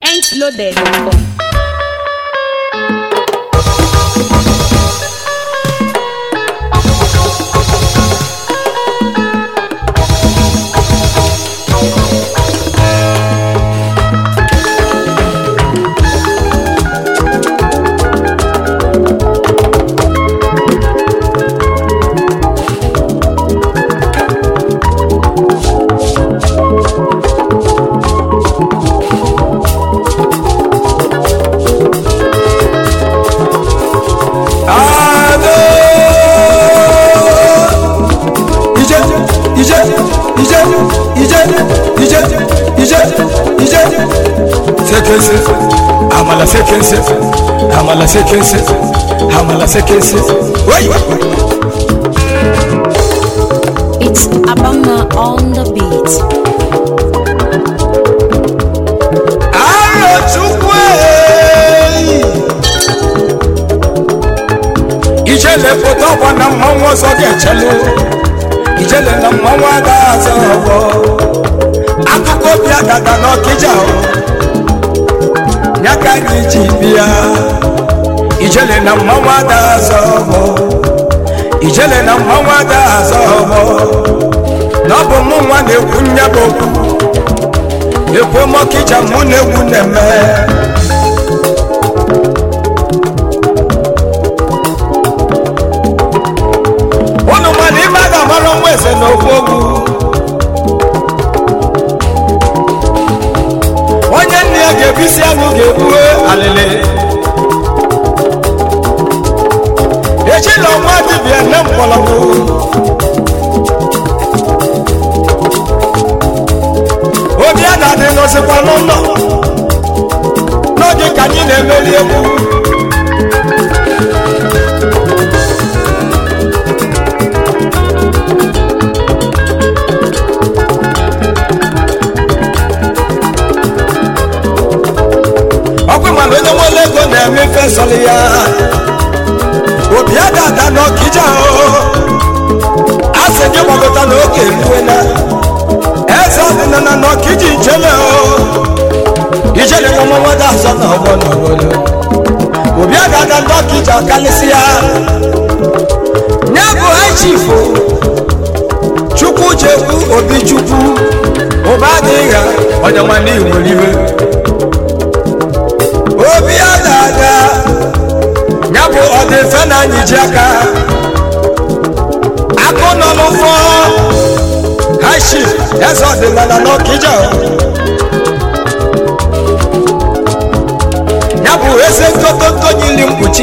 mintloaded.com. Ado. Ije, ije, ije, ije, ije, ije, ije. Sekense, amala sekense, amala sekense, amala sekense. Wait. It's Abama on the beat. Aro chukwe. Ijele foto ọgbọ na mmanwụ ọzọ ga-echelu. Ijele na mmanwụ aga azọ ọgbọ. Akụkọ obi agada n'ọkịja o. Ya ka anyị ji bịa. Ijele na mmanwụ ada azọ ọgbọ. Ijele na mmanwụ ada azọ ọgbọ. Na ọ bụ mụ nwa na-ekwu nya bụ okwu. ekwe mọkịja mụ na egwu na-eme ụnụ mana ime a ga-amara nwa eze na okwu ogwu onye nne ya ga-ebisi anụ ga-ebue alịlị echila ọnwa dibịa nne mkpọrọgwụ obi a na-adị nọzikwa n'ụlọ n'oge ka anyị na-emeri egwu ọkụ mana onye nwere ego na-eme fesọlị ya obi a ga-ada n'ọkịja o a sị gị gbagota n'oge eruela eze ọdịnala n'ọkịja ijele o ijele nwa mmadụ azọ na ọgbọ n'obodo obi a ga-ada n'ọkịja kalịsịa nye bụ haichifu chukwu chekwu obi chukwu ụba adịghị ha ọdịnwa n'ihi nwere iwe obi a ga-ada ya bụ ọdịfe na anyị ji aka akụ nọ n'ụfọ hashi eze ọdịnala n'ọkịja ya bụ eze nkotonko nyiri mkpuchi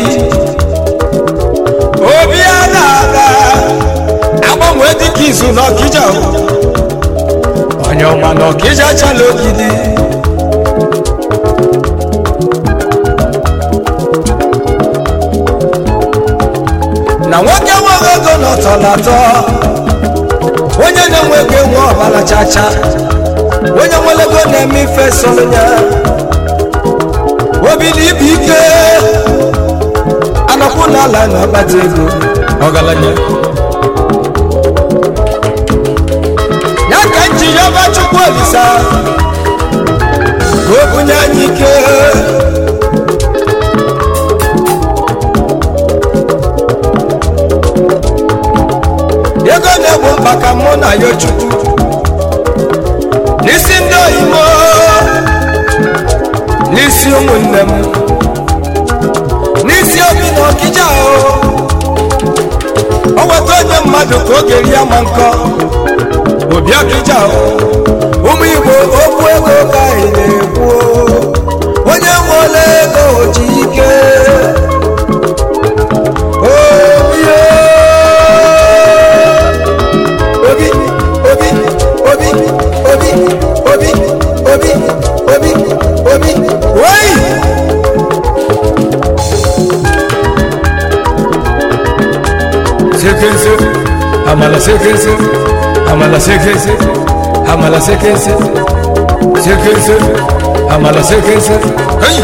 obi a na-aga agbanwe dịka izu n'ọkịja onye ọma n'ọkịja chala ogidi na nwoke nweghị ego n'ọtọ n'atọ onye na-enwe ego enwe ọbara chacha onye nwere ego na-eme ife sọrọ ya obi na ibu ike anọkwu n'ala na-akpata ego ọgaranya ya ka m ji yọba chukwu olisa ka o bunye anyị ike ego na-egbo mkpa ka mụ na ya chukwu n'isi ndị oyibo n'isi ụmụnne m n'isi obi na ọkịja o o weta onye mmadụ ka oge rie ma nkọ obi ọkịja o ụmụ igbo okwu ego ka anyị na-ekwu o. onye nwere ego ji ike obi o. obi obi obi obi obi obi obi obi wai sekense amala sekense amala sekense amala sekense sekense amala sekense hey!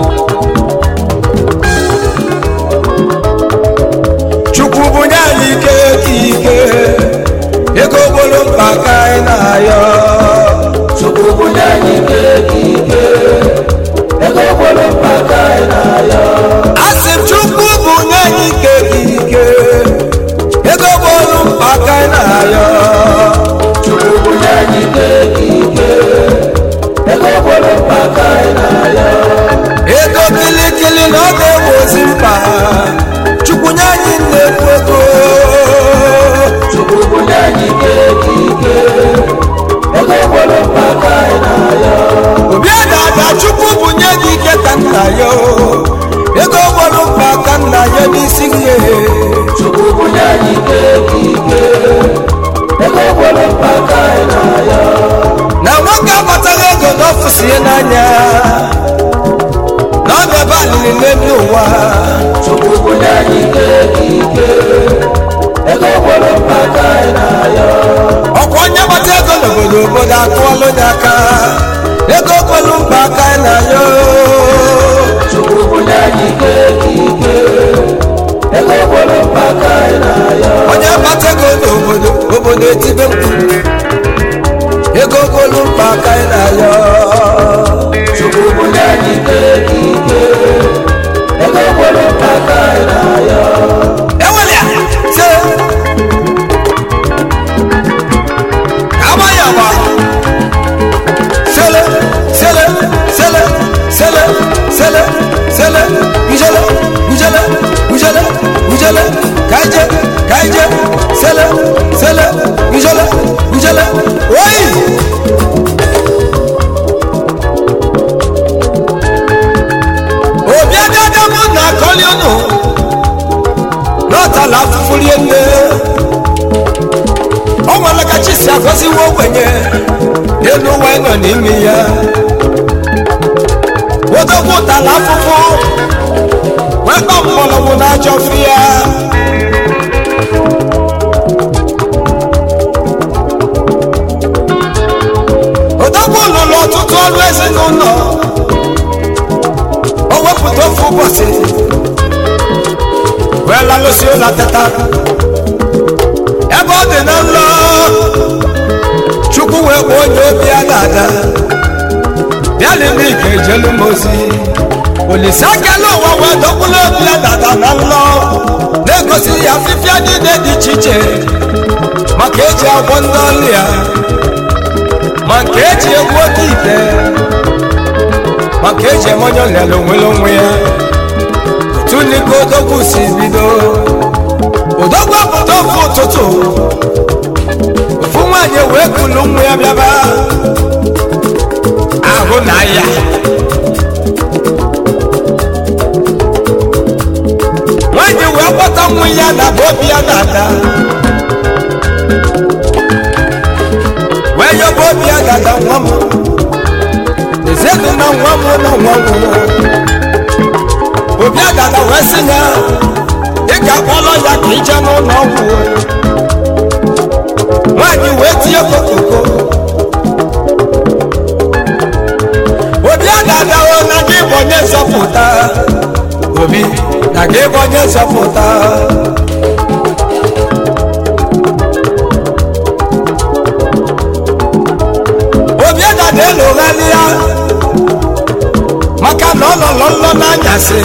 chukwu bunye anyị ike ka ike ego gbolo mkpa ka anyị na-ayọ Chukwu bunye anyị ike ike n'ụwa chukwu bunye anyị ike ike ego gwọrọ mkpa aka anyị na-ayọ ọkwa onye gbata ego n'obodo obodo akụọla onye aka ego kwelu mkpa aka anyị na ya chukwu bunye anyị ike ike ego gwọrọ mkpa aka anyị na-ayọ onye gbata ego n'obodo obodo etibe mkpu ego kwelu mkpa aka anyị na ya chukwu bunye anyị ike ike ego gwọrọ mkpa aka anyị na-ayọ ewelịa se amaghị agba sele sele sele sele sele sele ujele ujele ujele ujele kaije kaije sele sele ujele ujele oyi obi agada mụ na akọli unu n'ọtala afụfụ rie nne ọ nwere ka chi si agọziwe ogbenye elu ụwa nọ n'ime ya odogwu ụtala afụfụ wee kpọ mgbọrọgwụ n'ajọ fi ya odogwu lụrụ ọtụtụ ọrụ ezinụlọ o wepụta ofu ụbọchị wee lalụsi ụlọ teta ebe ọ dị na nlọ chukwu wee kpọọ onye obi ya na-ada bịa n'ime ike ejelu m ozi olise akela ụwa wee dọkpụrụ obi ya dada na nlọ na-egosi ya afịfịa niile dị iche iche maka eji agwọ ndị ọlụ ya ma nke eji egwu oke ite maka eji eme onye ọlịala onwere onwe ya tuliko odogwu si bido odogwu apụta ofu ụtụtụ ofu nwaanyị wee kulu nwa ya bịaba ahụ na ya nwaanyị wee kpọta nwa ya na bụ obi ya na-ada wee yọba obi ya dada nwa m ezedu na nwa m na nwa m obi agada wee sị ya ị ga-akpọrọ ya ka ije n'ụlọ ọgwụ nwaanyị wee tinye kokoko obi agada o na gị bụ onye nzọpụta obi na gị bụ onye nzọpụta obi agada elogharị ya maka na ọ lọlọ nlọ n'anyasị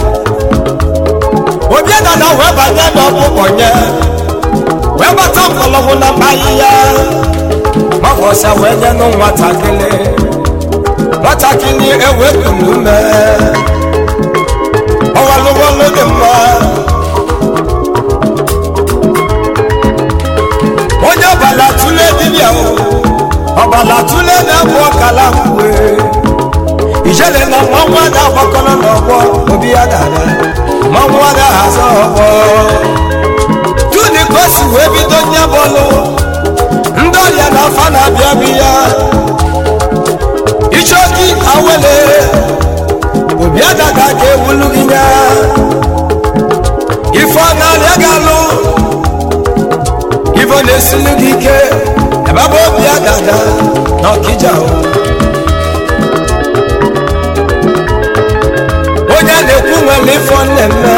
obi dada wee banye n'ọkpụkpọ nye wee gbata mkpọlọgwụ na mkpayi ya mafọsa wee nye nụ nwatakịrị nwatakịrị ewepụrụ ume ọwalụwọlụ dị mma onye ọbala tụle dibịa o ọbala tụle na-abụ ọkala mgbe ijele na mmanwụ a na-agbakọrọ n'ọgbọ obi ya dara mmanwụ a na-ahazi ọgbọ tuni ka o si wee bido nye bọọlụ ndị ọrịa na afa na-abịa bịa ichoki awele obi adaga ka ewulu gị nya ife ọ na-arịa ga-alụ ife ọ na-esili gị ike ebe bụ obi adada na ọkija o onye na-ekwu nwere ifo nnemme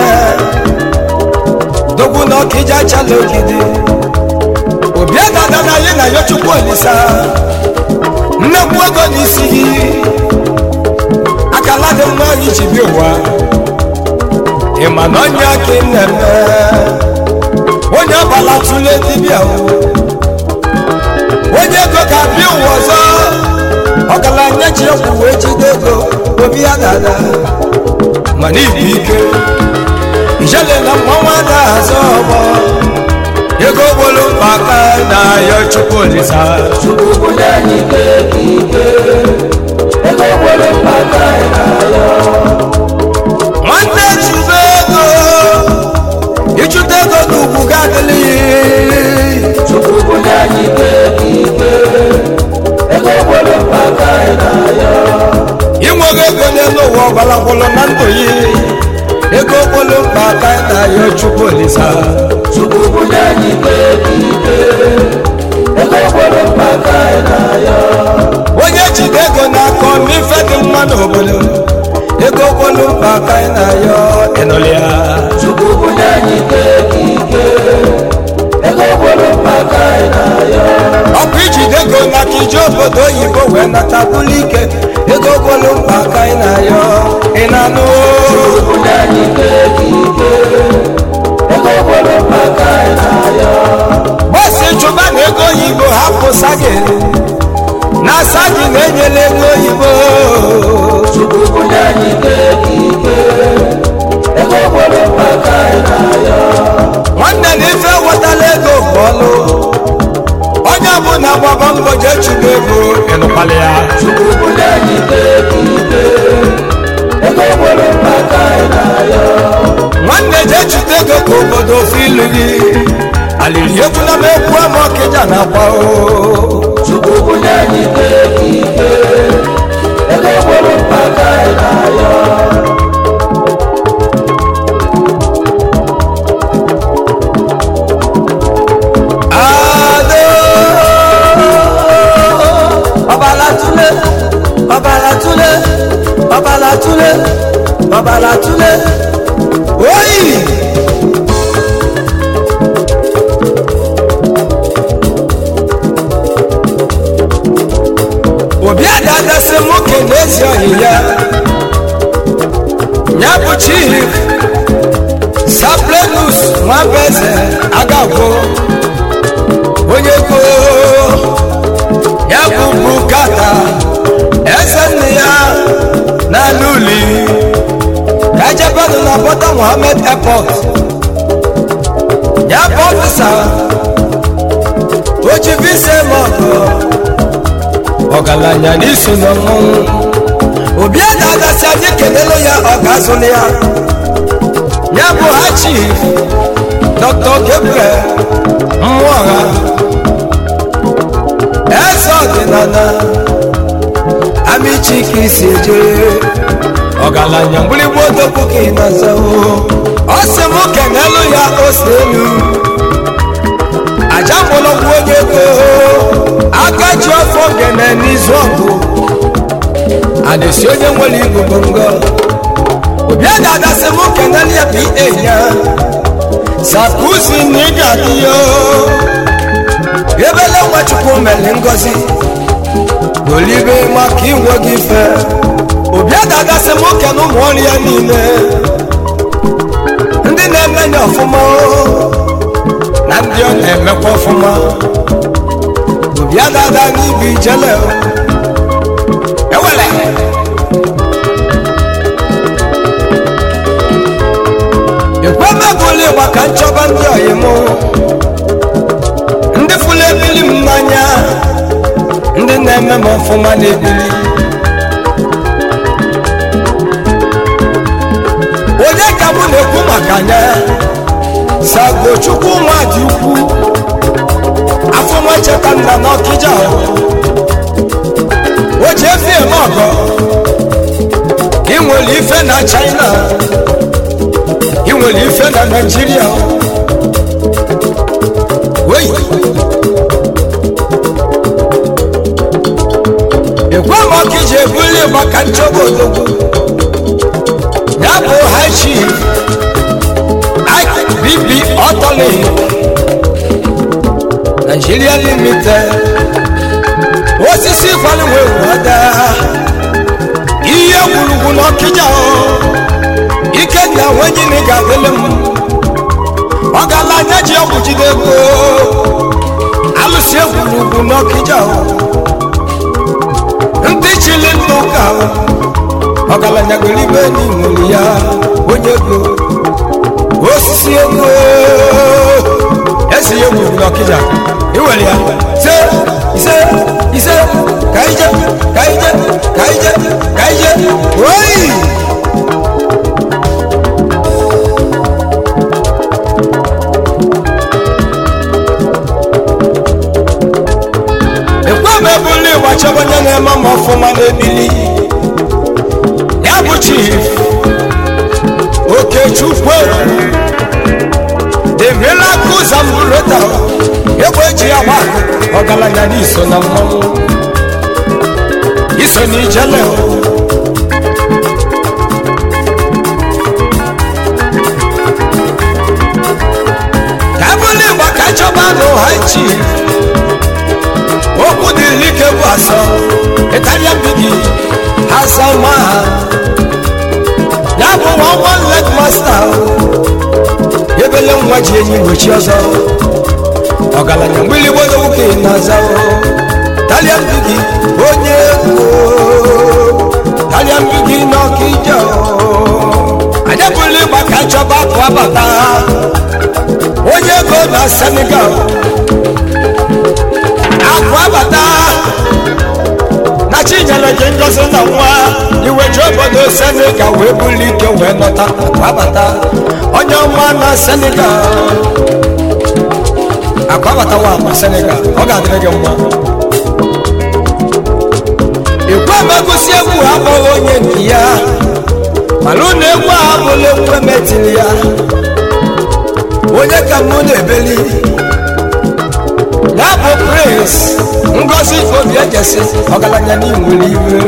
dogbu na ọkịja chala ogidi obi dada na anyị na ya chukwu olisa nnekwu ego n'isi gị akala dị mma anyị ji bi ụwa ịma na onye aka nnemme onye ọbala tụle dibịa o onye ego ga-abịa ụwa ọzọ ọgaranya ji egwu wee jide ego obi ya dada mana ibu ike ijele na mmanwụ na-azọ ọgbọ ego gbolu mkpa aka na ya chukwu olisa chukwu bunye anyị ike ike ego gwọrọ mkpa aka anyị na-ayọ nwanne chube ego ịchụta ego n'ugwu ga-adịlị chukwu bunye anyị ike ike ego gwọrọ mkpa aka anyị na-ayọ inweghị ego n'elu ụwa ọgbalagbolo na ndụ yi ego gbolo mkpa aka na ya chukwu olisa chukwu bunye anyị ike ike ego gboro mkpa ka anyị na-ayọ onye jide ego n'aka ọma ife dị mma n'obodo ego gbolo mkpa aka na ya ịnụlịa chukwu bunye anyị ike ike ego gboro mkpa ka anyị na-ayọ ọ bụ ijide ego n'aka ije obodo oyibo wee nata bụlụ ike ego gbolo mkpa aka na ya ị na-anụ chukwu bunye anyị ike ike ego gboro mkpa ka anyị na-ayọ bọsị chụba na ego oyibo hapụ sagi na sagi na-enyela ego oyibo chukwu bunye anyị ike ike ego gboro mkpa ka anyị na-ayọ nwanne na ife wetala ego bụ ọlụ onye ọbụla gbaba mbọ jee chụba ego ịnụkwala ya chukwu bunye anyị ike ike ego gboro mkpa ka anyị na-ayọ nwanne jee chụta ego ka obodo ofe ilu gị alili ekwula m ekwu ama ọkịja na akwa o chukwu bunye anyị ike ike ego gboro mkpa ka anyị na-ayọ ado ọbala tule ọbala tule ọbala tule ọbala tule oyi obi adadasi nwoke n'ezi ohi ya ya bụ chief saplenus nwabeze agagwo onye go ya bụ bukata eze nne ya na n'uli ejebenụ na bọta mohammed airport ya bụ ọfisa oji visa mọgụ ọgaranya n'iso na mmọnwụ obi a na-agasị anyị kelelu ya ọ ga-azụlụ ya ya bụ ha chief dr gabriel mmụọha eze ọdịnala amichike si eje ọgaranya mgbịrịgba odogwu ka ị na-aza ọ sị m kenelu ya ose elu aja mgbọrọgwụ onye ego aka ji ọfọ gene n'izu ọgụ adịsi onye nwere igugu ngọ obi a ga-adasị m kenelu ya pa ya sakuzi na ị ga-adị ya ebele nwachukwu mere ngozi olibe maka inwe gị ife obi a ga-agasị m oke na ụmụ ọrụ ya niile ndị na-eme ya ọfụma na ndị ọ na-emekwa ọfụma obi a ga-ada n'ibu ijele ewele ekwemegoli maka nchọba ndị ọyị mụ ndị fụlụ ebili m n'anya ndị na-eme m ọfụma n'ebili onye ka mụ na-ekwu maka anya sagochukwu nwa dị ukwu afọma cheta nna n'ọkịja o ji efi eme ọgọ ị nwere ife na china ị nwere ife na naijiria oyi ekwe m ọka iji ebuli maka nchọba odogwu ya bụ high chief bb ọtọli nigeria limited osisi kwaliwe wada ihe gwurugwu n'ọkịja ike na wenyini ga-adịlị m ọ gala anya ji ọgwụ jide ego alụsi egwurugwu n'ọkịja ndị chili ndụ ka ọgaranya goro ibe n'inwere ya onye ego osisi ego esi ya egwuru n'ọkịja iwere ya ise ise ise ka ije ka ije ka ije ka ije oyi ekwe m ebuli gbachaba onye na-eme m ọfụma n'ebili ya bụ chief oke chukwu the miracles and murata egbe eji agba ọgaranya n'iso na mmanwụ iso n'ijele o ka ebule igba ka chọba n'ụha chi okwu dịrị ike bụ asọ italian bigi hasama ya bụ nwa one leg master ebele nwa ji enyi gbochi ọzọ ọgaranya mgbịlịgbo nwoke na-aza italian bigi onye ego italian bigi n'ọkịja anyị ebule igba ka chọba akụ abata onye ego na senegal akụ abata na chinyere gị ngozi na nwa iwe ji obodo senegal wee buli ike wee nọta akụ abata onye ọma na senegal akụ abata wa ma senegal ọ ga-adịrị gị mma ikwe megosi egwu abụghị onye nke ya mana ụlọ egwu a abụla egwu emetiri ya onye ka mụ na-ebeli ya bụ prince ngozi obi ejesi ọgaranya n'inwere iwe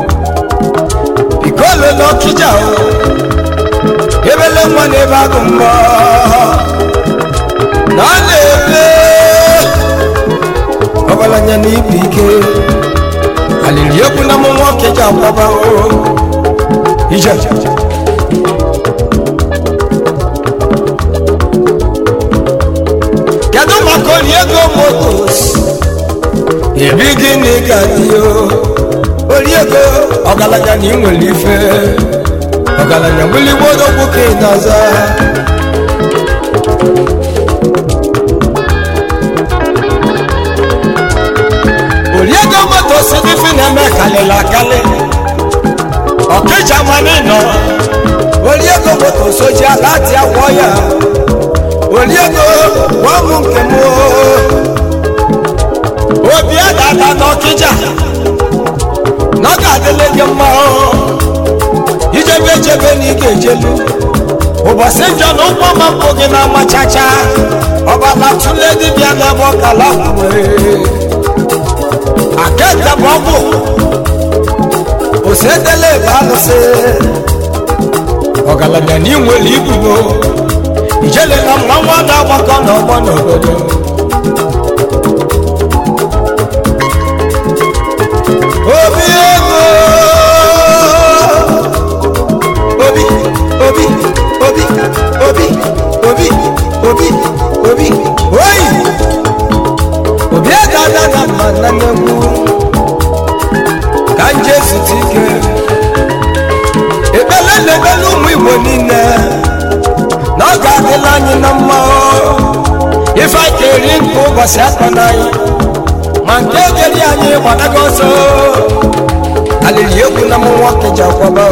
ikolo n'ọkịja ebele nwa na-ebe agụ mbọ na ọ na-ebe ọgaranya na ibu ike alili egwu na mụ nwoke ji akwaba ije kedu maka onye ego motos ebi gịnị ka dị o oriego ọgaranya na inwere ife ọgaranya gbuligbodo nwoke na-aza oriego motos dịfi na-eme kalịla akali ọkịja mmanụ nọ oriego motos oji ala ati akwọ ya oliego nwa m nke m obi adada n'ọkịja na ọ ga-adịle gị mma ijebe ejebe na ị ga-ejelu ụbọchị njọ na ụgbọ ma mpụ gị na amachacha ọbala tụle dibịa n'ebe ọkala nwere akete bụ ọgwụ osedele ebe alụsị ọgaranya na inwere ibubo ijele na mmanwụ na-agbakọ n'ọgbọ n'obodo obi ego obi obi obi obi obi obi obi oyi obi ego ada na mma na nnekwu ka nje zute ike ekpele na-ekpele ụmụ igbo niile na ọ ga-adịla anyị na mma ife anyị ga-eri nke ụbọchị akọ n'anyị ma nke egeri anyị gbadago ọsọ alili egwu na mụ nwoke ji akwaba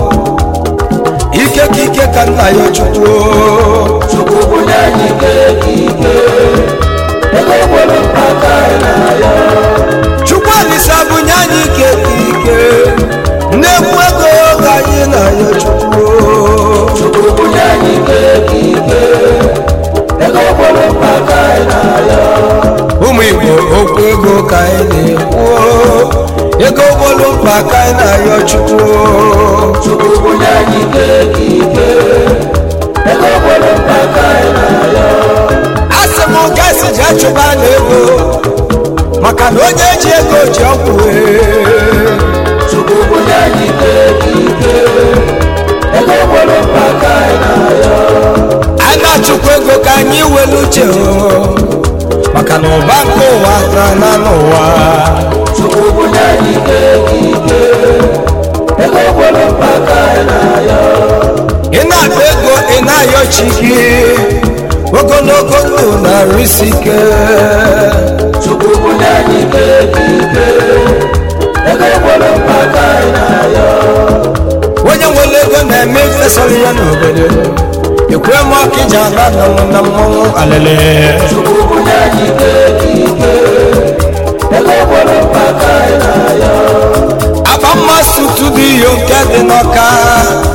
ike ka ike ka nna ya chukwu chukwu bunye anyị ike ka ike ego gboro mkpa ka anyị na-ayọ chukwu alisa bunye anyị ike ka ike nnekwu ego ka anyị na ya chukwu chukwu bunye anyị ike ka ike ego gboro mkpa ka anyị na-ayọ ụmụ igbo okwu ego ka anyị na-ekwu ego gbolu mkpa ka anyị na-ayọ chukwu chukwu bunye anyị ike ka ike ego gboro mkpa ka anyị na-ayọ asị m gasị ji achụba na ego maka na onye ji ego ji ọgwụ wee. chukwu bunye anyị ike ka ike ego gboro mkpa ka anyị na-ayọ a na-achụkwa ego ka anyị welu uche o. maka na ụba nke ụwa na na n'ụwa chukwu bunye anyị ike ka ike ego gboro mkpa ka anyị na-ayọ ị na-akpa ego ị na-ayọ chi gị ogologo ndụ na-arụ isi ike chukwu bunye anyị ike ka ike ego gboro mkpa ka anyị na-ayọ onye nwere ego na-eme ifesara ya n'obodo ekwe m ọka iji ala na m na mmanwụ alele chukwu bunye anyị ike ka ike ego gboro mkpa ka anyị na-ayọ aba mmasị tutu dị iyo nke dị n'ọka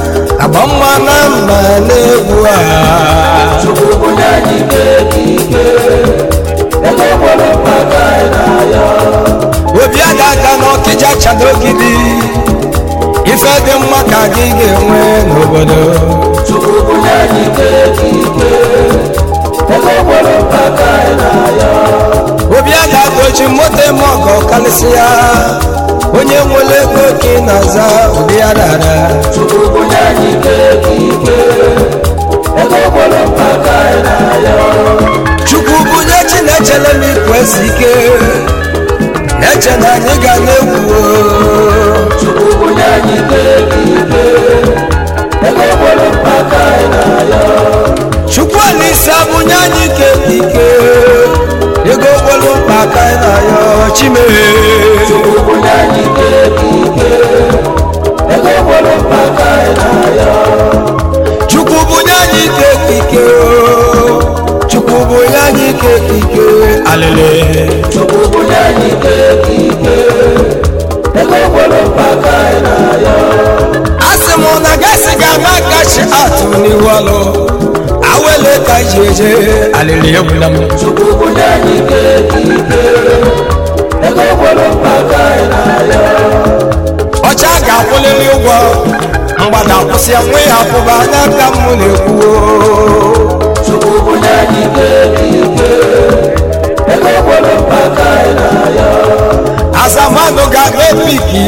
agba mma na mma na-egwu a chukwu bunye anyị ike ike ego gwọrọ mkpa ka anyị na-ayọ obi ada aka n'ọkịja chadogidi ife dị mma ka gị ga-enwe n'obodo chukwu bunye anyị ike ike ego gwọrọ mkpa ka anyị na-ayọ obi ada dochi moto eme ọgọ kalịsịa onye nwere ego ka ị na-aza ụdị ya dara chukwu bunye anyị ike ike ego gwọrọ mkpa ka anyị na-ayọ chukwu bunye chi na-echele m ikwesị ike na-eche na anyị ga na-egwu chukwu bunye anyị ike ike ego gwọrọ mkpa ka anyị na-ayọ chukwu alise abụnye anyị ike ike ego gwelu mkpa ka anyị na-ayọ chimee chukwu bunye anyị ike ike ego gwọrọ mkpa ka anyị na-ayọ chukwu bunye anyị ike ike chukwu bunye anyị ike ike alele chukwu bunye anyị ike ike ego gwọrọ mkpa ka anyị na-ayọ asị m na gasị ga-ama kachi atụ n'ihu ọlụ awele ka ji eje alele egwula m chukwu bunye anyị ike ike ego gwọrọ mkpa ka anyị na-ayọ ọcha ga-akwụlịrị ụgwọ mgbada kwụsị ya nwe ya pụba n'aka m na-ekwuo chukwu bunye anyị ike ike ego gwọrọ mkpa ka anyị na-ayọ azamanụ ga-aga epiki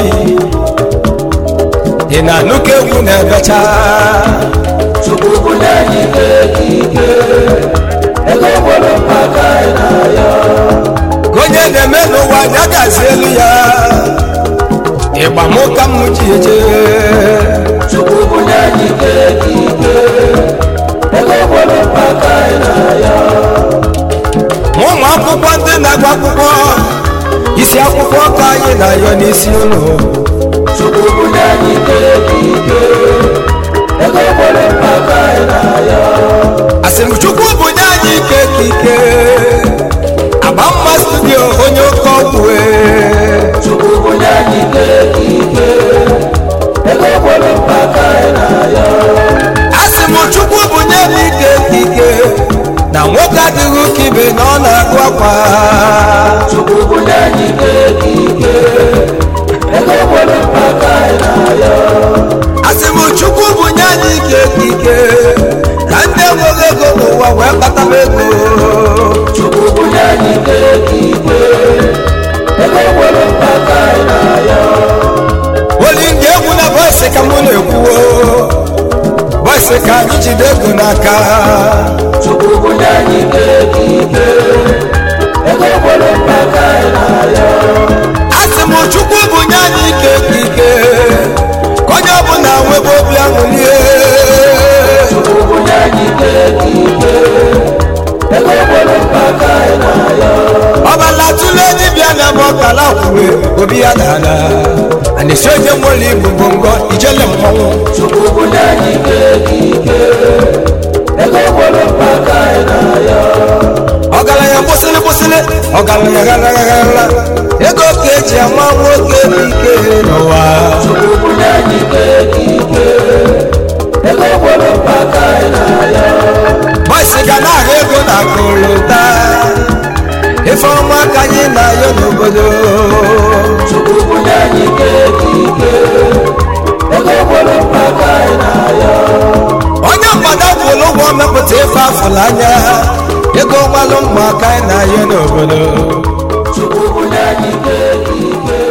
dị na nnukwu egwu na-ebecha chukwu bunye anyị ike ike ego gwọrọ mkpa ka anyị na-ayọ ka onye na-eme n'ụwa ya gazi elu ya ịgba m ka m ji eje chukwu bunye anyị ike ike ego gwọrọ mkpa ka anyị na-ayọ ma ụmụ akwụkwọ ndị na-agba akwụkwọ isi akwụkwọ ka anyị na-ayọ n'isi ụlọ chukwu bunye anyị ike ike ego gwọrọ mkpa ka anyị na-ayọ asị m chukwu bunye anyị ike ka ike agba mma studio onye oke ọgwụ wee chukwu bunye anyị ike ike ego gwọrọ mkpa ka anyị na-ayọ asị m chukwu bunye m ike ka ike na nwoke adịghị ụka ibe na ọ na-agụ akwa chukwu bunye anyị ike ike ego gwọrọ mkpa ka anyị na-ayọ asị m chukwu bunye anyị ike ka ike ka ndị enweghị ego n'ụwa wee kpata m ego chukwu bunye anyị ike ike ego gwọrọ mkpa ka anyị na-ayọ oli nga egwu na bọsị ka mụ na-ekwuo bọsị ka anyị jide ego n'aka chukwu bunye anyị ike ike ego gwọrọ mkpa ka anyị na-ayọ asị m chukwu bunye anyị ike ka ike ka onye ọbụla nwebe obi aṅụlie chukwu bunye anyị ike ike ego gwọrọ mkpa ka anyị na-ayọ ọbala tụle dibịa na m ọkala kwuwe obi ya dala a na-esi onye nwere ibu bongo ijele mmanwụ chukwu bunye anyị ike ike ego gwọrọ mkpa ka anyị na-ayọ ọgaranya kwụsịrị kwụsịrị ọgaranya gharagharala ego ka eji ama nwoke ike n'ụwa chukwu bunye anyị ike ike ego gwọrọ mkpa ka anyị na-ayọ bọsị ga na-ahụ ego na akụlụta ife ọma ka anyị na-ayọ n'obodo chukwu bunye anyị ike ike ego gwọrọ mkpa ka anyị na-ayọ onye mgbada kwụrụ ụgwọ mepụta ife afụla anya ego gbalụ mma ka anyị na-ayọ n'obodo chukwu bunye anyị ike ike